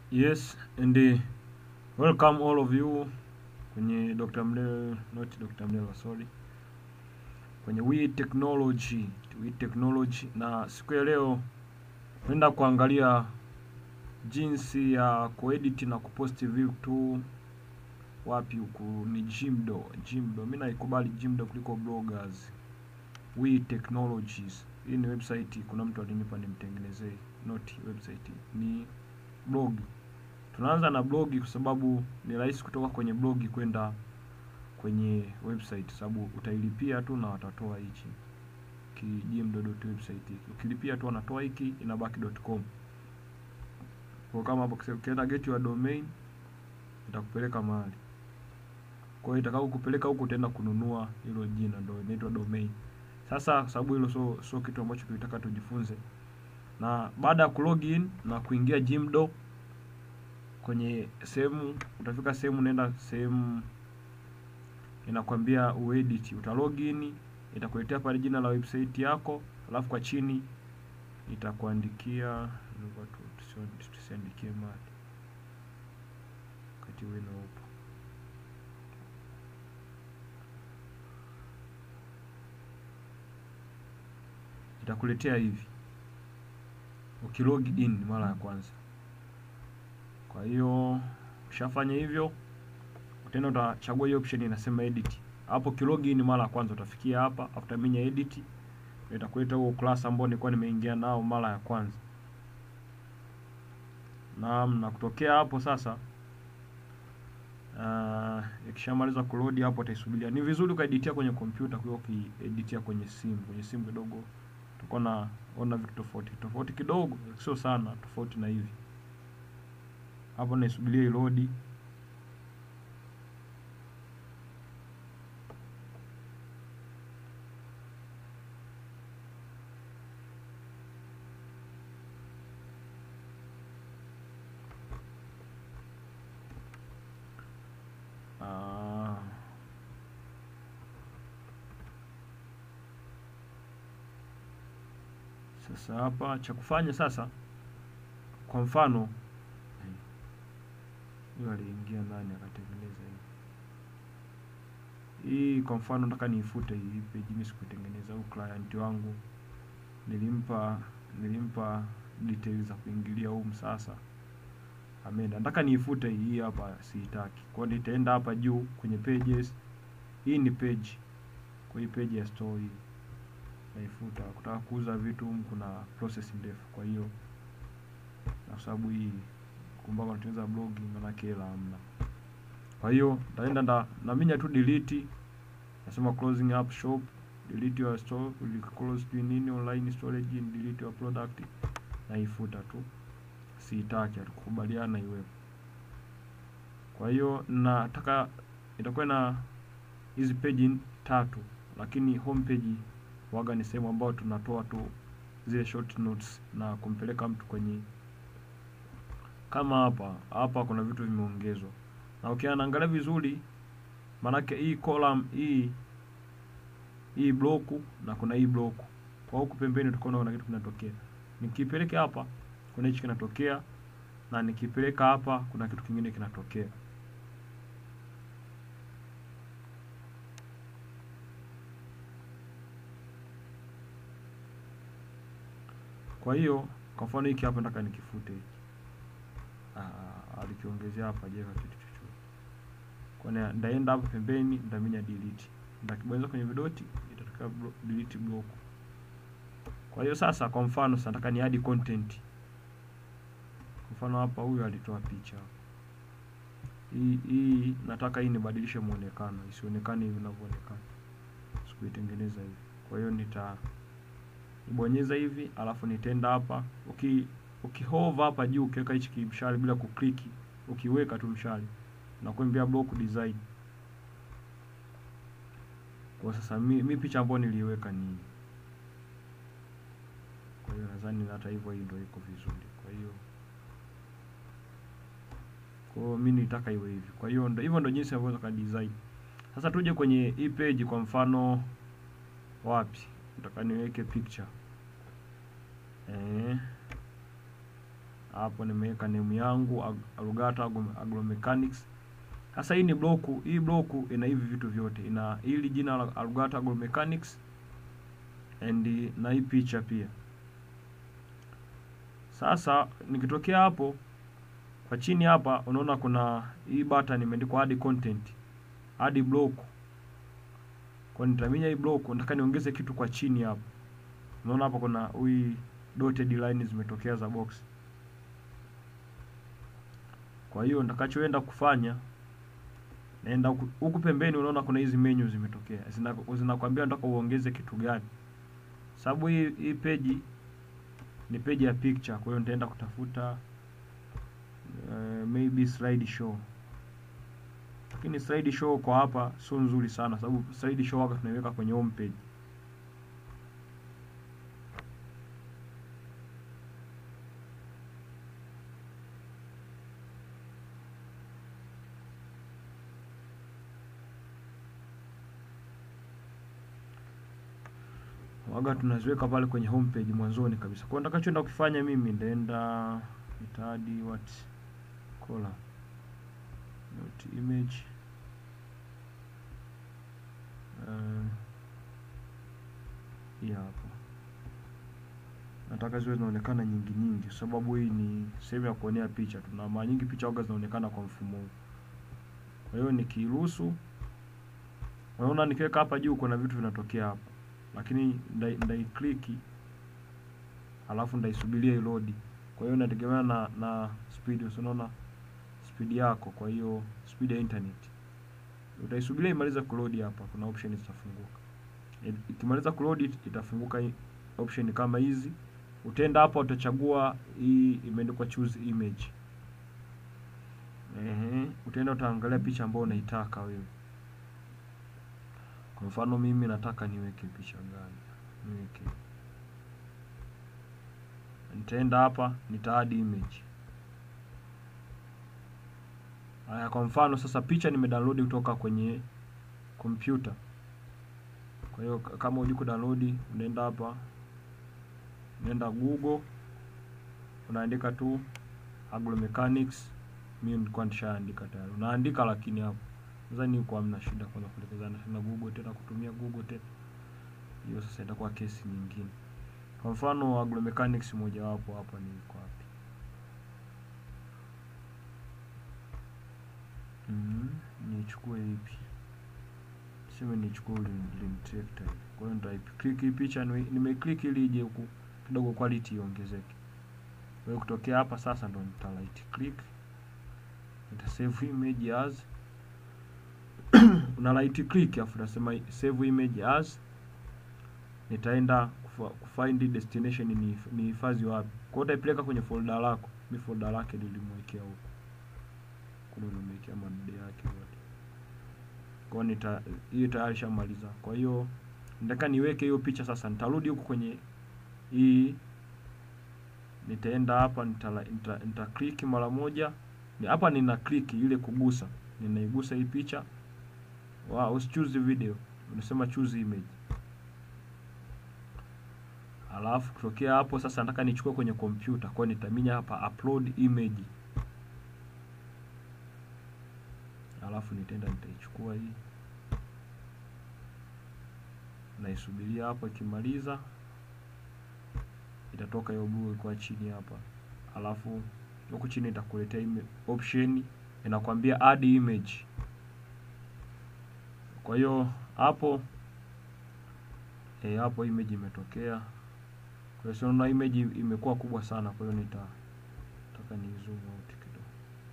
Yes, and uh, welcome all of you kwenye Dr. Mlelo, not Dr. Mlelo, sorry. Kwenye We Technology, We Technology na siku ya leo naenda kuangalia jinsi ya kuedit na kuposti vitu wapi huku ni Jimdo. Jimdo. Mimi naikubali Jimdo kuliko bloggers. We Technologies. Hii ni website kuna mtu alinipa nimtengenezee, not website. Ni blog. Tunaanza na blogi kwa sababu ni rahisi kutoka kwenye blogi kwenda kwenye website, sababu utailipia tu na watatoa hichi kijimdo.website hiki. Ukilipia tu wanatoa hiki inabaki.com. Kwa kama hapo ukienda get your domain itakupeleka mahali. Kwa hiyo itakao kupeleka huku utaenda kununua hilo jina ndio inaitwa domain. Sasa kwa sababu hilo sio sio kitu ambacho tulitaka tujifunze. Na baada ya kulogin na kuingia Jimdo kwenye sehemu utafika sehemu nenda sehemu inakwambia uedit, uta login, itakuletea pale jina la website yako, alafu kwa chini itakuandikia tusiandikie mali wakati wino upo itakuletea hivi ukilog in mara ya kwanza. Kwa hiyo ukishafanya hivyo, tena utachagua hiyo option inasema edit. Hapo kilogin mara ya kwanza utafikia hapa, after minya edit itakuleta huo class ambao nilikuwa nimeingia nao mara ya kwanza. Naam, na kutokea hapo sasa uh, ikishamaliza kuload hapo utaisubiria. Ni vizuri ukaeditia kwenye kompyuta kuliko ukieditia kwenye simu. Kwenye simu kidogo utakuwa na ona vitu tofauti tofauti kidogo, sio sana tofauti na hivi hapo naisubiria ilodi. Ah. Sasa hapa cha kufanya sasa, kwa mfano huyo aliingia ndani akatengeneza hii hii. Kwa mfano nataka niifute hii page, mimi sikuitengeneza. Huyu client wangu nilimpa nilimpa details za kuingilia huko, sasa ameenda, nataka niifute hii hapa, siitaki. Kwa hiyo nitaenda hapa juu kwenye pages. Hii ni page, kwa hii page ya store hii naifuta. Kutaka kuuza vitu kuna process ndefu, kwa hiyo na sababu hii kumbuka unatengeneza blogi manake hela hamna. Kwa hiyo nitaenda nda naminya tu delete, nasema closing up shop, delete your store, will close to nini online storage and delete your product, naifuta tu, siitaki, hatukubaliana iwepo. Kwa hiyo nataka itakuwa na hizi page tatu, lakini home page waga ni sehemu ambayo tunatoa tu zile short notes na kumpeleka mtu kwenye kama hapa hapa kuna vitu vimeongezwa, na ukiangalia vizuri, maanake hii column hii hii bloku na kuna hii bloku kwa huku pembeni, tukaona kuna kitu kinatokea. Nikipeleka hapa kuna hichi kinatokea, na nikipeleka hapa kuna kitu kingine kinatokea. Kwa hiyo kwa mfano hiki hapa nataka nikifute hiki Ah, alikiongezea hapa jeka kitu chochote. Kwa hiyo ndaenda hapo pembeni, ndaminya delete, ndakibonyeza kwenye vidoti itatokea blo delete block. Kwa hiyo sasa, kwa mfano sasa nataka ni add content. Kwa mfano hapa huyu alitoa picha hii hii, nataka hii nibadilishe muonekano, isionekane hivi inavyoonekana, sikuitengeneza hivi. Kwa hiyo nita ibonyeza hivi, alafu nitaenda hapa uki ukihova hapa juu ukiweka hichi kimshale bila kukliki, ukiweka tu mshale nakwambia block design. Kwa sasa mi, mi picha ambayo niliweka ni kwa hiyo nadhani hata hivyo hii ndio iko vizuri. Kwa hiyo kwa hiyo mimi nitaka iwe hivi. Kwa hiyo ndio hivyo ndio jinsi ambavyo ka design. Sasa tuje kwenye hii page, kwa mfano wapi nataka niweke picture eh hapo nimeweka name yangu Ag- Alugata Agro- Agromechanics. Sasa hii ni bloku, hii bloku ina hivi vitu vyote, ina hili jina la Alugata Agromechanics and na hii picha pia. Sasa nikitokea hapo kwa chini hapa, unaona kuna hii button imeandikwa add content, add block. Kwa nitaminya hii block, nataka niongeze kitu kwa chini hapa. Unaona hapa kuna hii dotted line zimetokea za box. Kwa hiyo nitakachoenda kufanya naenda huku, huku pembeni, unaona kuna hizi menu zimetokea, zina zinakwambia nataka uongeze kitu gani, sababu hii hii page ni page ya picture. Kwa hiyo nitaenda kutafuta uh, maybe slide show, lakini slide show kwa hapa sio nzuri sana, sababu slide show waka tunaiweka kwenye home page. waga tunaziweka pale kwenye homepage mwanzoni kabisa. Kwa hiyo nitakachoenda kufanya mimi nitaenda nitaadi what color not image uh, hii hapa nataka ziwe zinaonekana nyingi nyingi, kwa sababu hii ni sehemu ya kuonea picha tu, na mara nyingi picha waga zinaonekana kwa mfumo huu. Kwa hiyo nikiruhusu, unaona nikiweka hapa juu kuna vitu vinatokea hapa lakini ndai, ndai click alafu ndaisubiria load. Kwa hiyo inategemea na na speed, unaona speed yako. Kwa hiyo speed ya internet utaisubiria imaliza kuload. Hapa kuna option zitafunguka, ikimaliza kuload itafunguka option kama hizi. Utaenda hapa, utachagua hii imeandikwa choose image. Ehe, utaenda utaangalia picha ambayo unaitaka wewe. Kwa mfano mimi nataka niweke picha gani? Niweke, nitaenda hapa nita add image. Haya, kwa mfano sasa picha nimedownload kutoka kwenye kompyuta. Kwa hiyo kama hujui kudownload, unaenda hapa, unaenda Google, unaandika tu Agromechanics. Mimi nilikuwa nishaandika tayari, unaandika lakini hapo nadhani huko hamna shida kwanza kuelekezana tena Google tena kutumia Google tena, hiyo sasa itakuwa kesi nyingine. Kwa mfano Agromechanics mojawapo hapa ni iko wapi? Mm, nichukue ipi? Sema nichukue Lean Tractor. Kwa hiyo nita click hii picha, nime click ili ije huku kidogo quality iongezeke. Kwa hiyo kutokea hapa sasa ndo nita right click, nita save image as una right click afu nasema save image as. Nitaenda kufind destination ni ni hifadhi wapi. Kwa hiyo utaipeleka kwenye folder lako. Mimi folder lake nilimwekea huko, kuna nimewekea madude yake yote. Kwa hiyo nita hiyo tayari shamaliza. Kwa hiyo nataka niweke hiyo picha sasa. Nitarudi huko kwenye hii, nitaenda hapa, nita, nita, nita click mara moja hapa, nina click ile kugusa, ninaigusa hii picha Wow, choose video, unasema choose image. Alafu kutokea hapo sasa nataka nichukue kwenye kompyuta, kwa hiyo nitaminya hapa upload image. Alafu nitaenda nitaichukua hii, naisubiria hapo, ikimaliza itatoka hiyo blue kwa chini hapa. Alafu huku chini itakuletea option inakwambia add image. Kwa hiyo hapo eh, hapo image imetokea. Kwa hiyo unaona image imekuwa kubwa sana, kwa hiyo nita nataka ni zoom out kidogo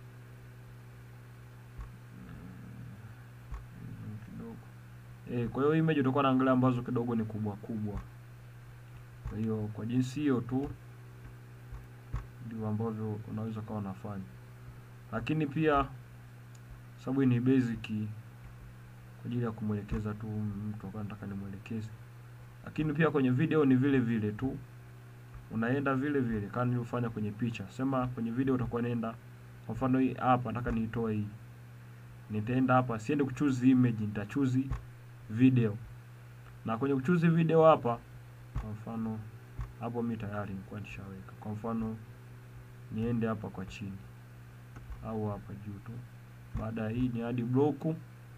mm, kidogo eh. Kwa hiyo image utakuwa naangalia ambazo kidogo ni kubwa kubwa. Kwa hiyo kwa jinsi hiyo tu ndivyo ambavyo unaweza kawa unafanya, lakini pia sababu ni basic kwa ajili ya kumwelekeza tu mtu akawa nataka nimwelekeze, lakini pia kwenye video ni vile vile tu, unaenda vile vile kama nilivyofanya kwenye picha. Sema kwenye video utakuwa nenda, kwa mfano hii hapa nataka niitoe hii, nitaenda hapa, siende kuchoose image, nitachoose video, na kwenye kuchoose video hapa, kwa mfano hapo mimi tayari nilikuwa nishaweka, kwa mfano niende hapa kwa chini au hapa juu tu. Baada ya hii ni hadi bloku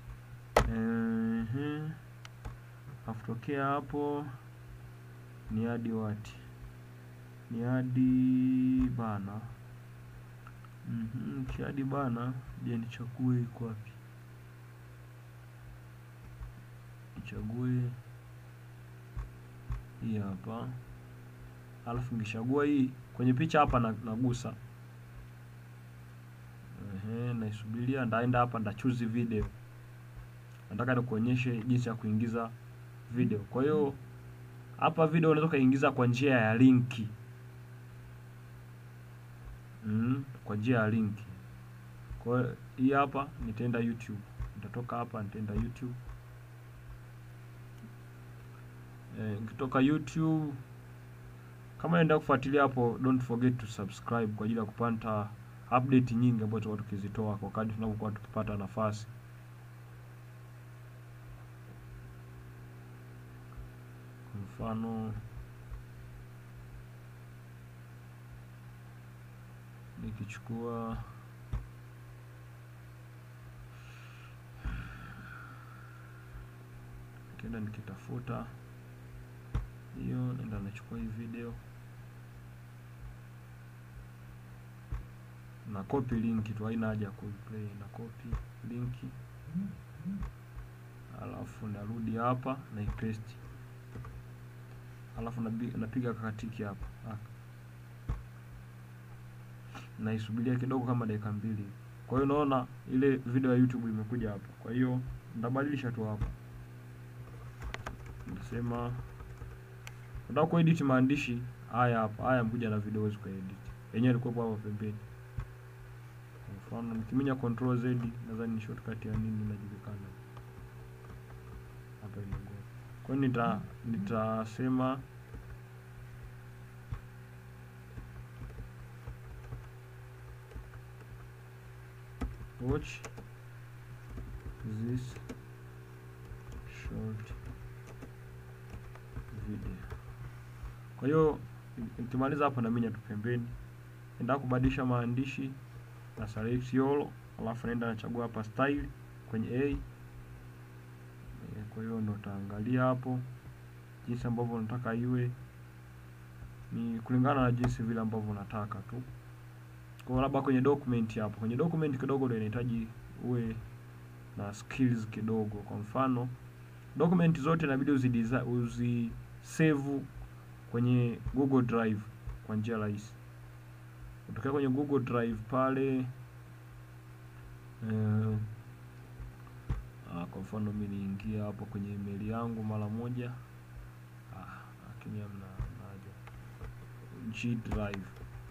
ehe, afutokea hapo ni hadi wati ni hadi bana mhm, kiadi bana. Je, nichague iko wapi? Nichague hii hapa, alafu nikishagua hii kwenye picha hapa na, nagusa ehe, naisubiria, ndaenda hapa, nda choose video. Nataka nikuonyeshe jinsi ya kuingiza video. Kwa hiyo hapa video unaweza kuingiza kwa njia ya linki mm, kwa njia ya linki. Kwa hiyo hii hapa nitaenda YouTube, nitatoka hapa nitaenda YouTube. Eh, nikitoka YouTube kama naenda kufuatilia hapo, don't forget to subscribe kwa ajili ya kupata update nyingi ambazo tutakuwa tukizitoa kwa kadri tunapokuwa tukipata nafasi. Kwa mfano nikichukua nikienda nikitafuta hiyo, naenda nachukua hii video na copy link tu, haina haja ya kuplay, na copy link alafu narudi hapa na paste, alafu napiga kakatiki hapa naisubiria kidogo kama dakika mbili. Kwa hiyo unaona ile video ya YouTube imekuja hapa. Kwa hiyo nitabadilisha tu hapa, nasema nataka kuedit maandishi haya hapa, haya mkuja na video huwezi kuedit, yenyewe ilikuwa hapa pembeni. Kwa mfano nikiminya control Z, nadhani ni shortcut ya nini inajulikana hapa inago. Kwa hiyo nita nitasema watch this short video. Kwa hiyo nikimaliza hapo naminya tu pembeni, enda kubadilisha maandishi na select all, alafu naenda nachagua hapa style kwenye A. Kwa hiyo ndo utaangalia hapo jinsi ambavyo unataka iwe, ni kulingana na jinsi vile ambavyo unataka tu kwa labda kwenye document hapo, kwenye document kidogo ndio inahitaji uwe na skills kidogo. Kwa mfano document zote inabidi uzi save kwenye Google Drive kwa njia rahisi. Utokea kwenye Google Drive pale eh, ah, kwa mfano mimi niingia hapo kwenye email yangu mara moja, ah, lakini hamna haja G Drive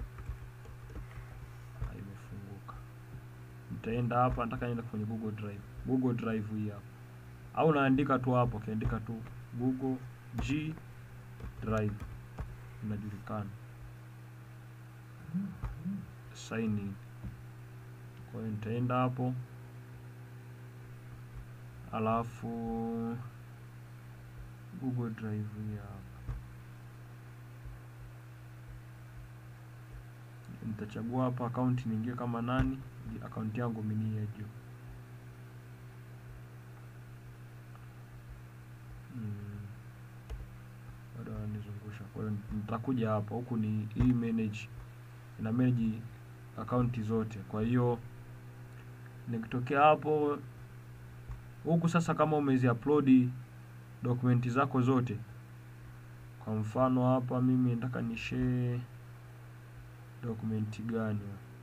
nitaenda hapa, nataka nienda kwenye Google Drive. Google Drive hii hapa, au naandika tu hapo, ukiandika tu Google G Drive inajulikana, sign in. Kwa hiyo nitaenda hapo, alafu Google Drive hii hapa, nitachagua hapa akaunti niingie kama nani akaunti yangu mimi ya juu bado hmm, ananizungusha. Kwa hiyo nitakuja hapa, huku ni hii manage, ina manage akaunti zote. Kwa hiyo nikitokea hapo huku sasa, kama umezi upload dokumenti zako zote, kwa mfano hapa mimi nataka ni share dokumenti gani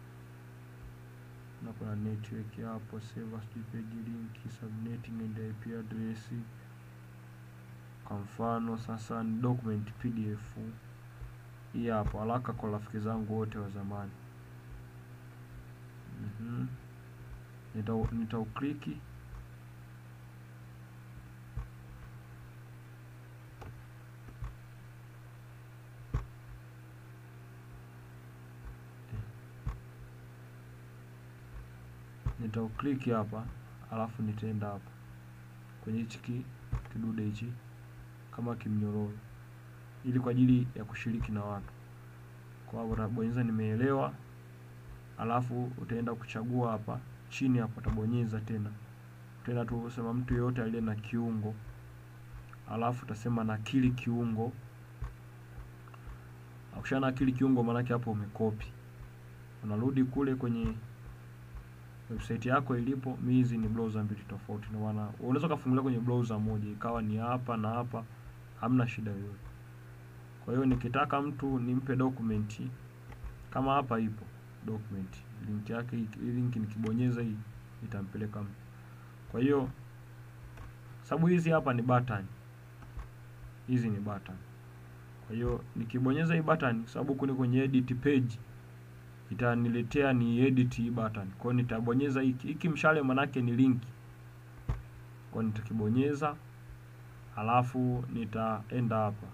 na kuna network hapo, server sijui page link, subnetting and IP address. Kwa mfano sasa ni document PDF hii hapo, haraka kwa rafiki zangu wote wa zamani. mm -hmm. Nitaukliki nitaukliki hapa alafu nitaenda hapa kwenye hichi kidude hichi kama kimnyororo, ili kwa ajili ya kushiriki na watu. Kwa hiyo nabonyeza nimeelewa, alafu utaenda kuchagua hapa chini hapo, utabonyeza tena, utaenda tu sema mtu yeyote aliye na kiungo, alafu utasema nakili kiungo. Ukisha nakili kiungo, maanake hapo umekopi, unarudi kule kwenye website yako ilipo. Mi hizi ni browser mbili tofauti, ndio maana unaweza kufungulia kwenye browser moja ikawa ni hapa na hapa, hamna shida yoyote. Kwa hiyo nikitaka mtu nimpe document kama hapa ipo document link yake, hii link nikibonyeza hii itampeleka mtu. Kwa hiyo sababu hizi hapa ni button, hizi ni button. Kwa hiyo nikibonyeza hii button, sababu huku ni kwenye edit page, itaniletea ni edit hii button. Kwa hiyo nitabonyeza hiki hiki, mshale manake ni link. Kwa hiyo nitakibonyeza, halafu nitaenda hapa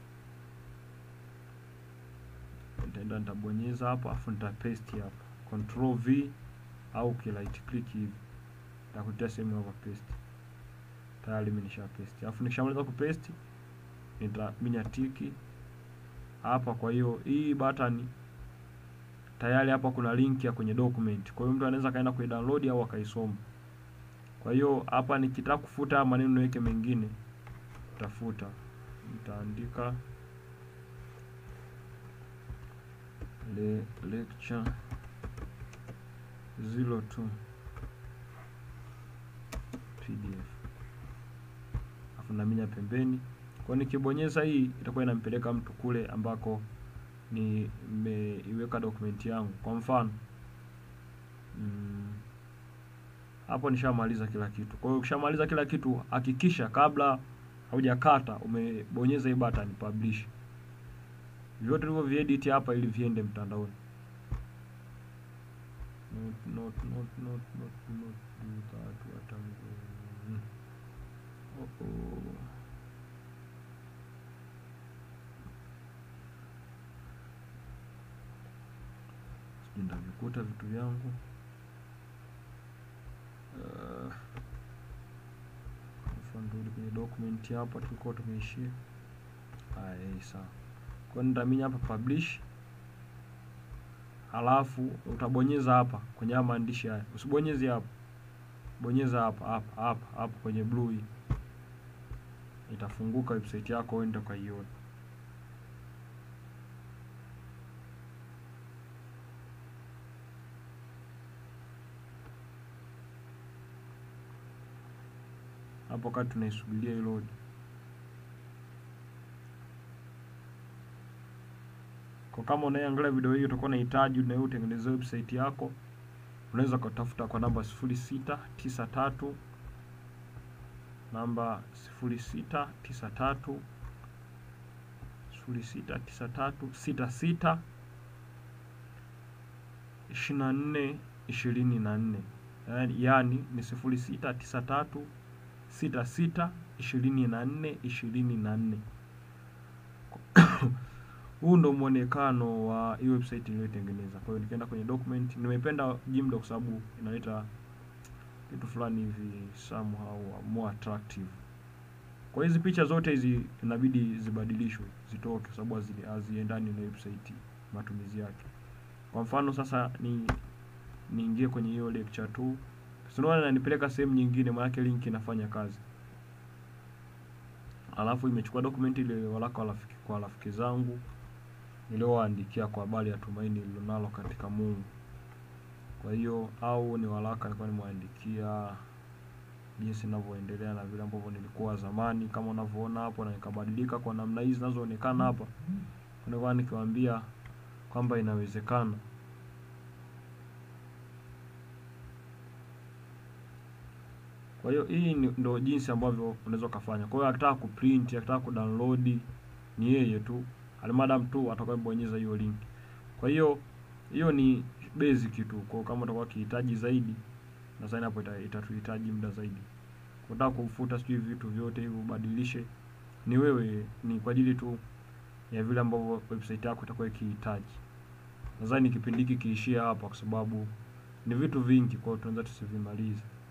nitaenda nitabonyeza hapa afu nita paste hapa control V au ki right click hivi nitakutia sehemu hapa paste. Tayari mimi nisha paste, alafu nikishamaliza ku paste nitaminya tiki hapa. Kwa hiyo hii button tayari hapa kuna link ya kwenye document, kwa hiyo mtu anaweza kaenda ku download au akaisoma. Kwa hiyo hapa nikitaka kufuta maneno niweke mengine, nitafuta nitaandika le lecture 02 PDF afu naminya pembeni. Kwa nikibonyeza hii itakuwa inampeleka mtu kule ambako nimeiweka dokumenti yangu. Kwa mfano mm, hapo nishamaliza kila kitu. Kwa hiyo ukishamaliza kila kitu, hakikisha kabla haujakata umebonyeza hii button publish vyote hivyo viedit hapa ili viende mtandaoni. Not, not, not, not, not, not do that what I'm doing. Oh, oh. Sijui ndavikuta vitu vyangu uh, nirudi kwenye document hapa tulikuwa tumeishia. Haya, sawa. Kwa nitaminya hapa publish, halafu utabonyeza hapa kwenye haya maandishi haya, usibonyeze hapa, bonyeza hapa hapa hapa hapa kwenye blue hii, itafunguka website yako, uende ukaiona. Hapo wakati tunaisubiria iload Kwa kama unayeangalia video hii utakuwa unahitaji na wewe utengeneze website yako, unaweza kutafuta kwa namba 0693 namba 0693 0693 66 24 24, yaani ni 0693 66 24 24. Huu ndo muonekano wa hii website niliyotengeneza. Kwa hiyo nikienda kwenye document, nimependa Gimdo kwa sababu inaleta kitu fulani hivi somehow more attractive. Kwa hizi picha zote hizi inabidi zibadilishwe, zitoke kwa sababu haziendani na website matumizi yake. Kwa mfano sasa ni niingie kwenye hiyo lecture tu. Sinaona inanipeleka sehemu nyingine, maana link inafanya kazi. Alafu imechukua document ile waraka wa rafiki kwa rafiki zangu niliowaandikia kwa habari ya tumaini lilonalo katika Mungu. Kwa hiyo au ni waraka nilikuwa nimewaandikia jinsi ninavyoendelea na vile ambavyo nilikuwa zamani, kama unavyoona hapo, na nikabadilika kwa namna hizi zinazoonekana hapa. Nilikuwa nikiwaambia kwamba inawezekana. Kwa hiyo hii ndio jinsi ambavyo unaweza ukafanya. Kwa hiyo akitaka kuprint, akitaka kudownload ni yeye tu, alimadam tu atakayebonyeza hiyo link. Kwa hiyo hiyo ni basic tu. Kwa kama utakuwa ukihitaji zaidi, nadhani hapo itatuhitaji muda zaidi. Unataka kufuta sijui vitu vyote hivyo ubadilishe, ni wewe, ni kwa ajili tu ya vile ambavyo website yako itakuwa ikihitaji. Nadhani kipindi hiki kiishie hapa, kwa sababu ni vitu vingi, kwa hiyo tunaweza tusivimalize.